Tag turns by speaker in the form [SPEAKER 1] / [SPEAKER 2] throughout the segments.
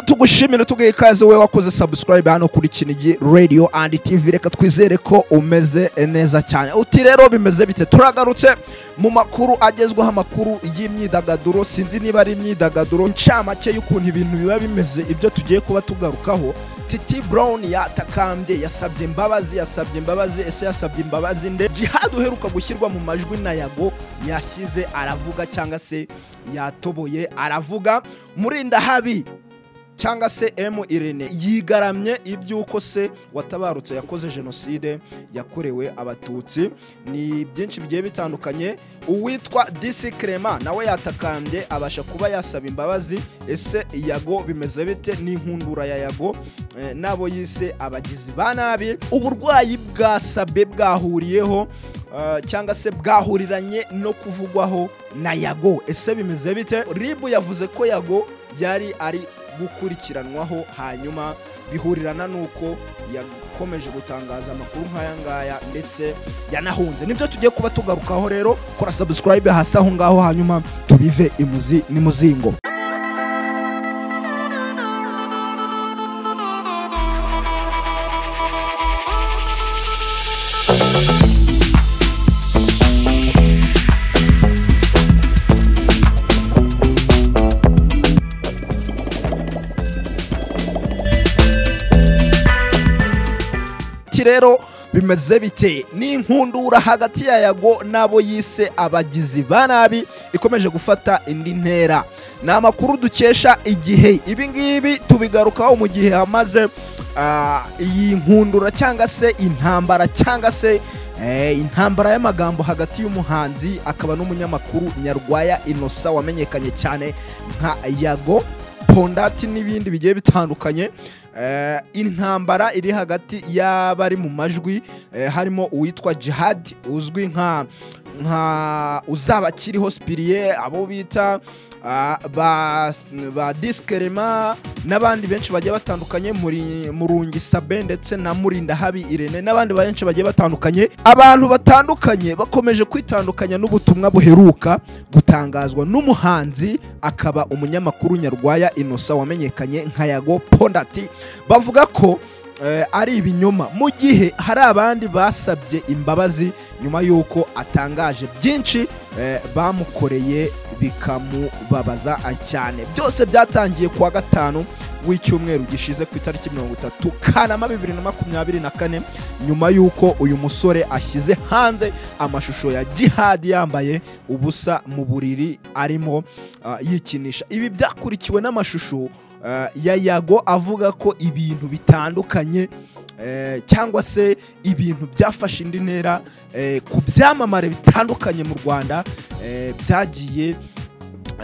[SPEAKER 1] tugushimire tuguhe ikaze wowe wakoze subscribe hano kuri kinigi radio and tv reka twizere ko umeze neza cyane uti rero bimeze bite turagarutse mu makuru agezweho amakuru y'imyidagaduro sinzi niba ari imyidagaduro ncamake y'ukuntu ibintu biba bimeze ibyo tugiye kuba tugarukaho titi brown yatakambye yasabye imbabazi yasabye imbabazi ese yasabye imbabazi nde jihad uheruka gushyirwa mu majwi na yago yashyize aravuga cyangwa se yatoboye aravuga murindahabi cyangwa se emu irene yigaramye iby'uko se watabarutse yakoze jenoside yakorewe abatutsi ni byinshi bigiye bitandukanye uwitwa disi kerema nawe yatakambye abasha kuba yasaba imbabazi ese yago bimeze bite n'inkundura ya yago eh, n'abo yise abagizi ba nabi uburwayi bwasabe bwahuriyeho Uh, cyangwa se bwahuriranye no kuvugwaho na yago ese bimeze bite ribu yavuze ko yago yari ari gukurikiranwaho hanyuma bihurirana n'uko yakomeje gutangaza amakuru nk'aya ngaya ndetse yanahunze nibyo tugiye kuba tugarukaho rero kora subscribe hasi aho ngaho hanyuma tubive imuzi n'imuzingo iki rero bimeze bite ni inkundura hagati ya yago n'abo yise abagizi ba nabi ikomeje gufata indi ntera ni amakuru dukesha igihe ibi ngibi tubigarukaho mu gihe hamaze ah, iyi nkundura cyangwa se intambara cyangwa se eh, intambara y'amagambo hagati y'umuhanzi akaba n'umunyamakuru nyarwaya inosa wamenyekanye cyane nka yago pondati n'ibindi bigiye bitandukanye Eh, intambara iri hagati y'abari mu majwi eh, harimo uwitwa jihad uzwi nka nka uzabakiri hospitalier abo bita ah, ba, ba diskerema n'abandi benshi bagiye batandukanye muri murungi sabe ndetse na murinda habi irene n'abandi benshi bagiye batandukanye abantu batandukanye bakomeje kwitandukanya n'ubutumwa buheruka gutangazwa n'umuhanzi akaba umunyamakuru nyarwaya inosa wamenyekanye nka yago pondati bavuga ko eh, ari ibinyoma mu gihe hari abandi basabye imbabazi nyuma y'uko atangaje byinshi eh, bamukoreye bikamubabaza cyane byose byatangiye kuwa gatanu w'icyumweru gishize ku itariki mirongo itatu kanama bibiri na makumyabiri na kane nyuma y'uko uyu musore ashyize hanze amashusho ya jihad yambaye ubusa mu buriri arimo ah, yikinisha ibi byakurikiwe n'amashusho eh, ya yago avuga ko ibintu bitandukanye eh, cyangwa se ibintu byafashe indi ntera eh, ku byamamare bitandukanye mu rwanda eh, byagiye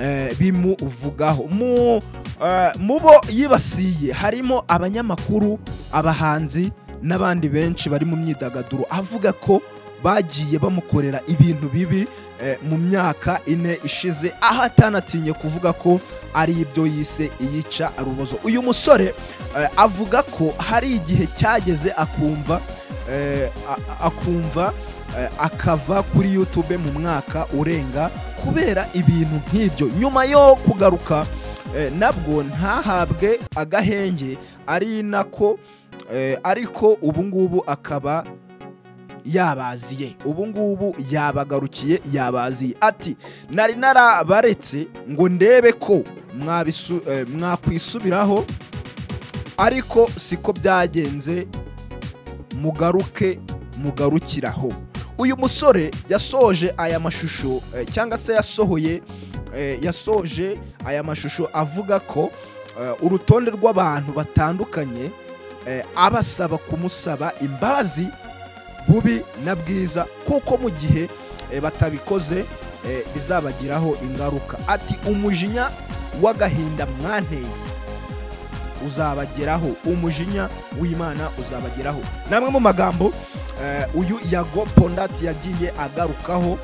[SPEAKER 1] eh, bimuvugaho mu eh, mu bo yibasiye harimo abanyamakuru abahanzi n'abandi benshi bari mu myidagaduro avuga ko bagiye bamukorera ibintu bibi eh, mu myaka ine ishize aho atanatinye kuvuga ko ari ibyo yise iyica rubozo uyu musore eh, avuga ko hari igihe cyageze akumva eh, a- akumva eh, akava kuri youtube mu mwaka urenga kubera ibintu nk'ibyo nyuma yo kugaruka eh, nabwo ntahabwe agahenge ari nako eh, ariko ubu ngubu akaba yabaziye ubu ngubu yabagarukiye yabaziye ati nari narabaretse ngo ndebe ko mwabisu- eh, mwakwisubiraho ariko siko byagenze mugaruke mugarukiraho uyu musore yasoje aya mashusho eh, cyangwa se yasohoye eh, yasoje aya mashusho avuga ko eh, urutonde rw'abantu batandukanye eh, abasaba kumusaba imbabazi bubi na bwiza kuko mu gihe eh, batabikoze eh, bizabagiraho ingaruka ati umujinya w'agahinda mwanteye uzabageraho umujinya w'imana uzabageraho namwe mu magambo eh, uyu yago pondati yagiye agarukaho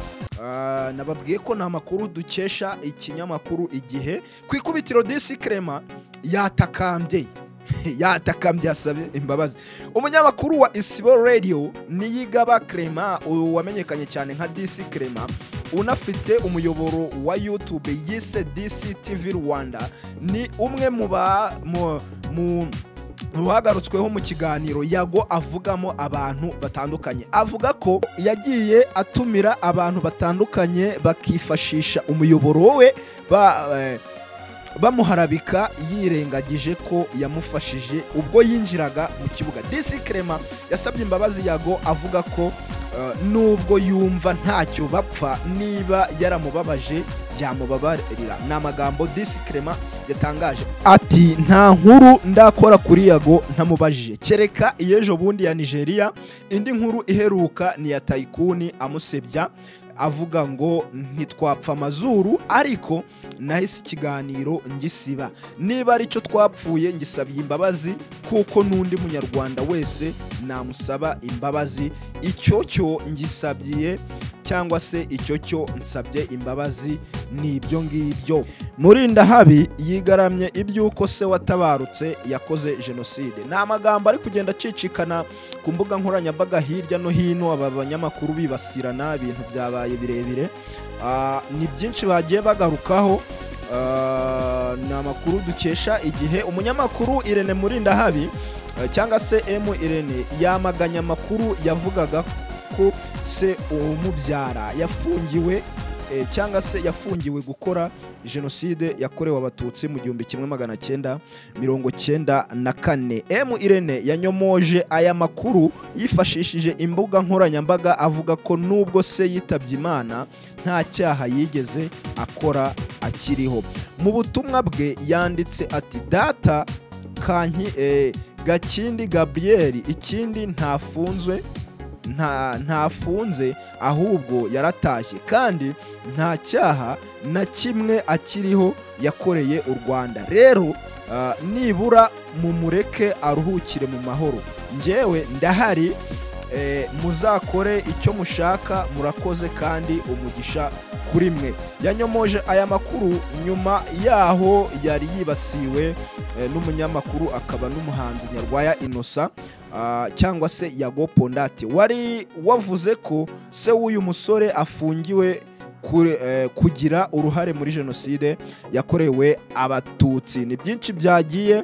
[SPEAKER 1] Ah, nababwiye ko ni amakuru dukesha ikinyamakuru igihe ku ikubitiro disi kerema yatakambye yatakambye yasabye imbabazi umunyamakuru wa isibo radio niyigaba kerema wamenyekanye cyane nka disi kerema unafite umuyoboro wa YouTube yise DCTV Rwanda ni umwe mu ba mu mu uhagarutsweho mu kiganiro yago avugamo abantu batandukanye avuga ko yagiye atumira abantu batandukanye bakifashisha umuyoboro we ba eh, bamuharabika yirengagije ko yamufashije ubwo yinjiraga mu kibuga disi kerema yasabye imbabazi yago avuga ko eh, nubwo yumva ntacyo bapfa niba yaramubabaje byamubabarira ni amagambo disi kerema yatangaje ati nta nkuru ndakora kuri yago ntamubajije kereka iy'ejo bundi ya nigeria indi nkuru iheruka ni iya tayikuni amusebya avuga ngo ntitwapfa amazuru ariko nahise ikiganiro ngisiba niba aricyo twapfuye ngisabiye imbabazi kuko n'undi munyarwanda wese namusaba imbabazi icyo cyo ngisabiye cyangwa se icyo cyo nsabye imbabazi ni ibyo ngibyo murindahabi yigaramye iby'uko se watabarutse yakoze jenoside ni amagambo ari kugenda acicikana ku mbuga nkoranyambaga hirya no hino aba banyamakuru bibasirana ibintu byabaye birebire Ah, ni byinshi bagiye bagarukaho Ah, ni amakuru dukesha igihe umunyamakuru irene murindahabi eh, cyangwa se emu irene yamaganye amakuru yavugaga ko se umubyara yafungiwe eh, cyangwa se yafungiwe gukora jenoside yakorewe abatutsi mu gihumbi kimwe magana cyenda mirongo cyenda na kane emu irene yanyomoje aya makuru yifashishije imbuga nkoranyambaga avuga ko nubwo se yitabye imana nta cyaha yigeze akora akiriho mu butumwa bwe yanditse ati data kanki eh, gakindi gabriyeli ikindi ntafunzwe nta ntafunze ahubwo yaratashye kandi nta cyaha na kimwe akiriho yakoreye u rwanda rero ah, nibura mumureke aruhukire mu mahoro njyewe ndahari eh, muzakore icyo mushaka murakoze kandi umugisha kuri mwe yanyomoje aya makuru nyuma yaho yari yibasiwe eh, n'umunyamakuru akaba n'umuhanzi nyarwaya inosa ah, cyangwa se yago pondate wari wavuze ko se w'uyu musore afungiwe kure- eh, kugira uruhare muri jenoside yakorewe abatutsi ni byinshi byagiye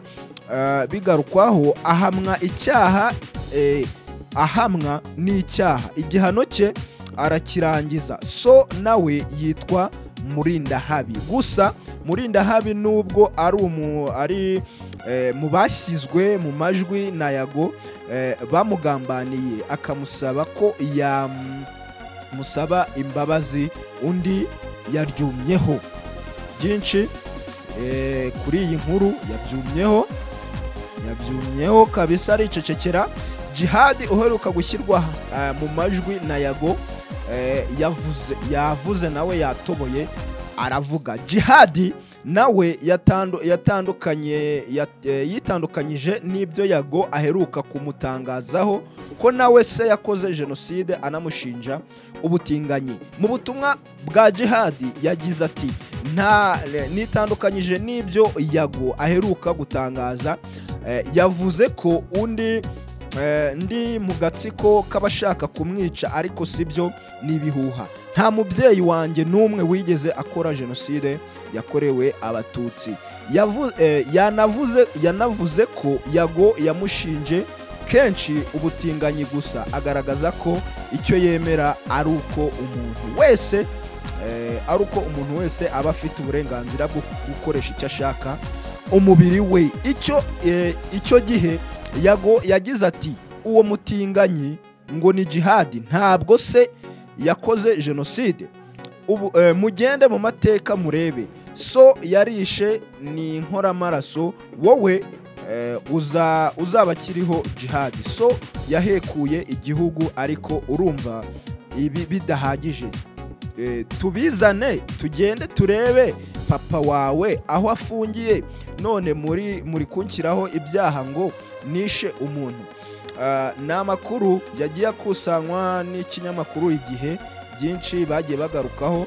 [SPEAKER 1] eh, bigarukwaho ahamwa icyaha eh, ahamwa n'icyaha igihano cye arakirangiza so nawe yitwa murindahabi gusa murindahabi nubwo ari umu ari eh, mu bashyizwe mu majwi na yago eh, bamugambaniye akamusaba ko yamusaba imbabazi undi yaryumyeho byinshi eh, kuri iyi nkuru yabyumyeho yabyumyeho kabisa aricecekera jihadi uheruka gushyirwa eh, mu majwi na yago eh, yavuze yavuze nawe yatoboye aravuga jihadi nawe yatandu- yatandukanye yat- eh, yitandukanyije n'ibyo yago aheruka kumutangazaho ko nawe se yakoze jenoside anamushinja ubutinganyi mu butumwa bwa jihadi yagize ati nta nitandukanyije n'ibyo yago aheruka gutangaza eh, yavuze ko undi Eh, ndi mu gatsiko k'abashaka kumwica ariko si byo ni ibihuha nta mubyeyi wanjye n'umwe wigeze akora jenoside yakorewe abatutsi Yavu- eh, yanavuze yanavuze ko yago yamushinje kenshi ubutinganyi gusa agaragaza ko icyo yemera ari uko umuntu wese eh, ari uko umuntu wese aba afite uburenganzira bwo gukoresha icyo ashaka umubiri we icyo eh, icyo gihe yago yagize ati uwo mutinganyi ngo ni jihadi ntabwo se yakoze jenoside ubu eh, mugende mu mateka murebe so yarishe ni inkoramaraso wowe eh, uza uzaba akiriho jihadi so yahekuye igihugu ariko urumva ibi bidahagije Eh, tubizane tugende turebe papa wawe aho afungiye none muri muri kunshyiraho ibyaha ngo nishe umuntu Ah, ni amakuru yagiye akusanywa n'ikinyamakuru igihe byinshi bagiye bagarukaho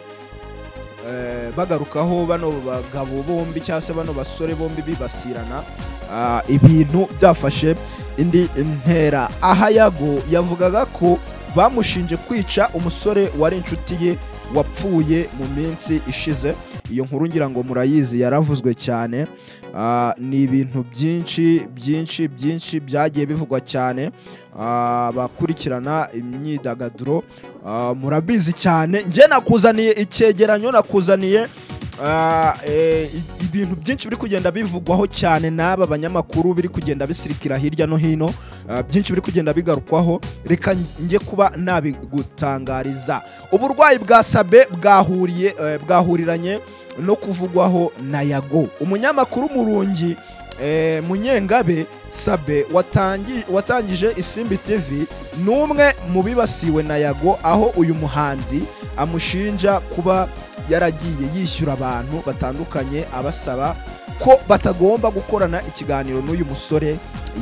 [SPEAKER 1] Eh, bagarukaho bano bagabo bombi cyangwa se bano basore bombi bibasirana Ah, ibintu byafashe indi ntera aha yago yavugaga ko bamushinje kwica umusore wari inshuti ye wapfuye mu minsi ishize iyo nkuru ngira ngo murayizi yaravuzwe cyane Ah, ni ibintu byinshi byinshi byinshi byagiye bivugwa cyane Ah, abakurikirana imyidagaduro ah, murabizi cyane njye nakuzaniye icyegeranyo nakuzaniye ah, eh, i- ibintu byinshi biri kugenda bivugwaho cyane n'aba banyamakuru biri kugenda bisirikira hirya no hino Ah, byinshi biri kugenda bigarukwaho reka njye kuba nabigutangariza uburwayi bwa sabe bwahuriye eh, bwahuriranye no kuvugwaho na yago umunyamakuru murungi eh, munyengabe sabe watangi, watangije isimbi tv ni umwe mu bibasiwe na yago aho uyu muhanzi amushinja kuba yaragiye yishyura abantu batandukanye abasaba ko batagomba gukorana ikiganiro n'uyu musore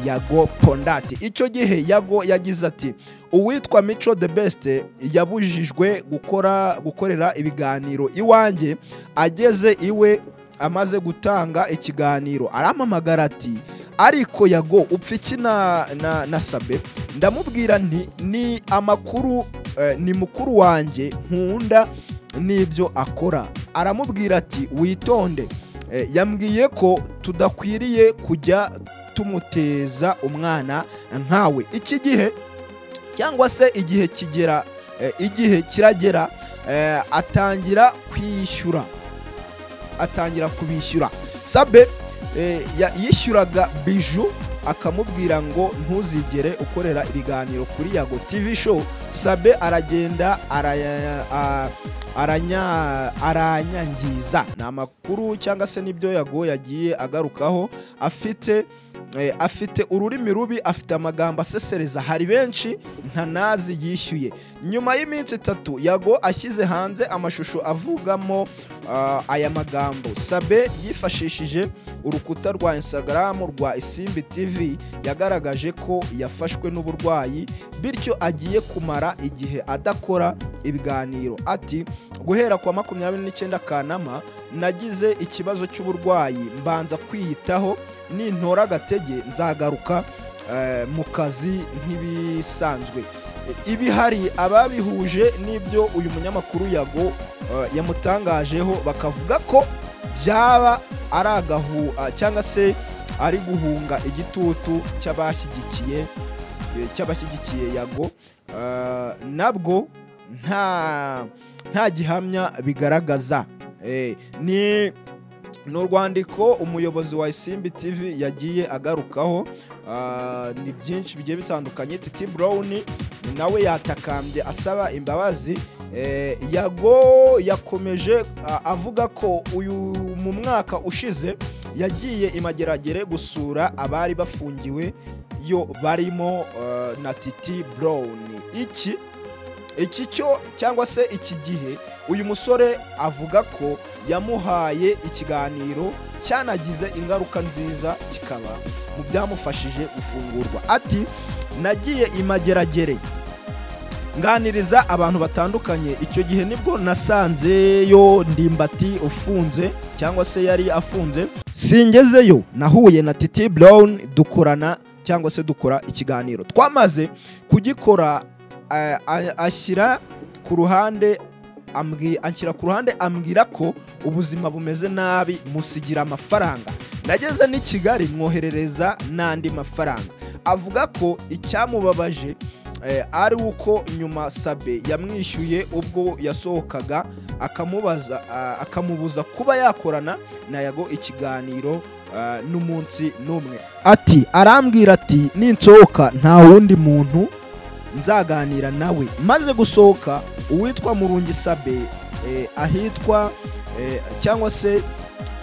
[SPEAKER 1] yago pondati icyo gihe yago yagize ati uwitwa mico the best yabujijwe gukora gukorera ibiganiro iwanjye ageze iwe amaze gutanga ikiganiro arampamagara ati ariko yago upfa iki na, na, na sabe ndamubwira nti ni amakuru eh, ni mukuru wanjye nkunda n'ibyo akora aramubwira ati witonde Eh, yambwiye ko tudakwiriye kujya tumuteza umwana nkawe iki gihe cyangwa se igihe kigera eh, igihe kiragera eh, atangira kwishyura atangira kubishyura sabe eh, ya- yishyuraga biju akamubwira ngo ntuzigere ukorera ibiganiro kuri yago tv show sabe aragenda araya- a- aranya- aranyangiza ni amakuru cyangwa se n'ibyo yago yagiye agarukaho afite eh, afite ururimi rubi afite amagambo asesereza hari benshi ntanazi yishyuye nyuma y'iminsi itatu yago ashyize hanze amashusho avugamo ah, aya magambo sabe yifashishije urukuta rwa instagram rwa isimbi tv yagaragaje ko yafashwe n'uburwayi bityo agiye kumara igihe adakora ibiganiro ati guhera kwa makumyabiri n'icyenda kanama nagize ikibazo cy'uburwayi mbanza kwiyitaho nintora agatege nzagaruka eh, mu kazi nk'ibisanzwe ibi hari ababihuje n'ibyo uyu munyamakuru yago eh, yamutangajeho bakavuga ko byaba ari agahu ah, cyangwa se ari guhunga igitutu cy'abashyigikiye eh, cy'abashyigikiye yago Eh, nabwo nta nta gihamya bigaragaza Eh, ni ni urwandiko umuyobozi wa isimbi tv yagiye agarukaho Ah, ni byinshi bigiye bitandukanye titi brown nawe yatakambye asaba imbabazi Eh, yago yakomeje ah, avuga ko uyu mu mwaka ushize yagiye imageragere gusura abari bafungiwe yo barimo eh, na titi brown iki iki cyo cyangwa se iki gihe uyu musore avuga ko yamuhaye ikiganiro cyanagize ingaruka nziza kikaba mu byamufashije gufungurwa ati nagiye imageragere nganiriza abantu batandukanye icyo gihe nibwo nasanzeyo ndimbati ufunze cyangwa se yari afunze singezeyo nahuye na titi brown dukorana cyangwa se dukora ikiganiro twamaze kugikora eh, a- ashyira ku ruhande ambwi- anshyira ku ruhande ambwira ko ubuzima bumeze nabi musigira amafaranga nageze n'i kigali mwoherereza n'andi mafaranga avuga ko icyamubabaje eh, ari uko nyuma sabe yamwishyuye ubwo yasohokaga akamubaza ah, akamubuza kuba yakorana na yago ikiganiro ah, n'umunsi n'umwe ati arambwira ati ninsohoka nta wundi muntu nzaganira nawe maze gusohoka uwitwa murungi sabe eh, ahitwa eh, cyangwa se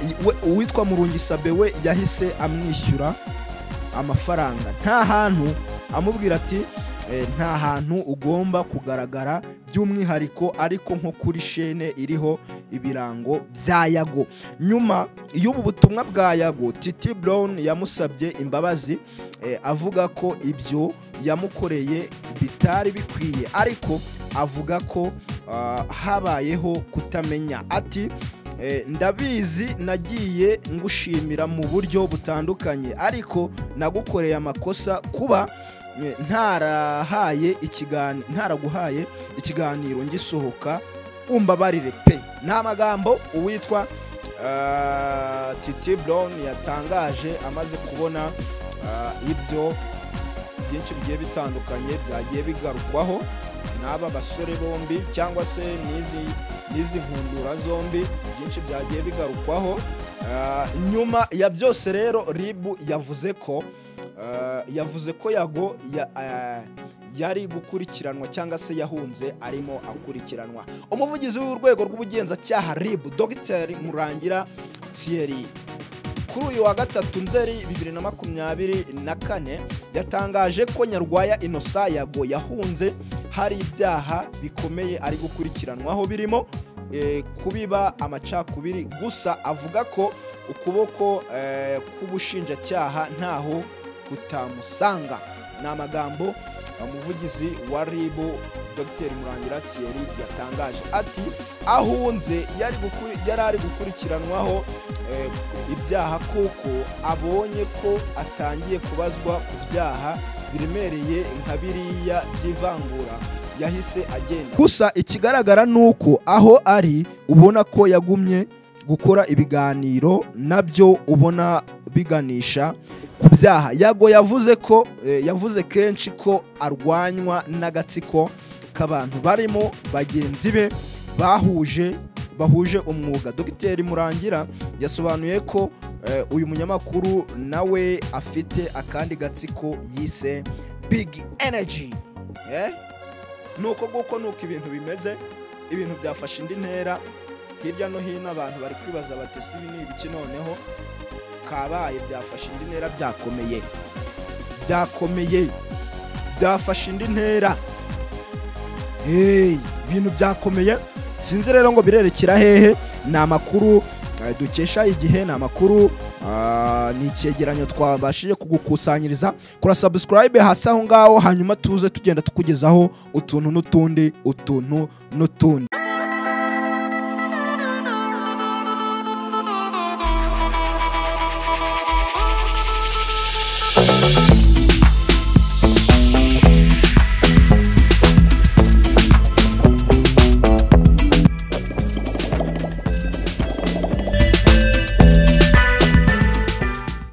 [SPEAKER 1] i- we- uwitwa murungi sabe we yahise amwishyura amafaranga nta hantu amubwira ati eh, nta hantu ugomba kugaragara by'umwihariko ariko nko kuri shene iriho ibirango bya yago nyuma y'ubu butumwa bwa yago titi brown yamusabye imbabazi eh, avuga ko ibyo yamukoreye bitari bikwiye ariko avuga ko ah, habayeho kutamenya ati eh, ndabizi nagiye ngushimira mu buryo butandukanye ariko nagukoreye amakosa kuba eh, ntarahaye ikigani- ntaraguhaye ikiganiro ngisohoka umbabarire pe ni amagambo uwitwa ah, titi brown yatangaje amaze kubona ah, ibyo byinshi bigiye bitandukanye byagiye bigarukwaho n'aba basore bombi cyangwa se n'izi n'izi nkundura zombi byinshi byagiye bigarukwaho Ah, nyuma ya byose rero ribu yavuze ko ah, yavuze ko yago ya- ah, yari gukurikiranwa cyangwa se yahunze arimo akurikiranwa umuvugizi w'urwego rw'ubugenzacyaha ribu dr murangira thierry kuri uyu wa gatatu nzeri bibiri na makumyabiri na kane yatangaje ko nyarwaya inosa yago yahunze hari ibyaha bikomeye ari gukurikiranwaho birimo eh, kubiba amacakubiri gusa avuga ko ukuboko eh, k'ubushinjacyaha ntaho kutamusanga ni amagambo umuvugizi wa ribu dr murangira thierry yatangaje ati ahunze yari gukuri- yari ari gukurikiranwaho eh, ibyaha kuko abonye ko atangiye kubazwa ku byaha biremereye nka biriya by'ivangura yahise agenda gusa ikigaragara ni uko aho ari ubona ko yagumye gukora ibiganiro nabyo ubona biganisha ku byaha yago yavuze ko eh, yavuze kenshi ko arwanywa n'agatsiko k'abantu barimo bagenzi be bahuje bahuje umwuga dogiteri murangira yasobanuye ko eh, uyu munyamakuru nawe afite akandi gatsiko yise big energy eh? nuko nguko nuko ibintu bimeze ibintu byafashe indi ntera hirya no hino abantu bari kwibaza bati sibi ni ibiki noneho kabaye byafashe indi ntera byakomeye byakomeye byafashe indi ntera Hey, ibintu byakomeye sinzi rero ngo birerekera hehe ni amakuru eh, dukesha igihe ni amakuru ah, ni icyegeranyo twabashije kugukusanyiriza kora subscribe hasi aho ngaho hanyuma tuze tugenda tukugezaho utuntu n'utundi utuntu n'utundi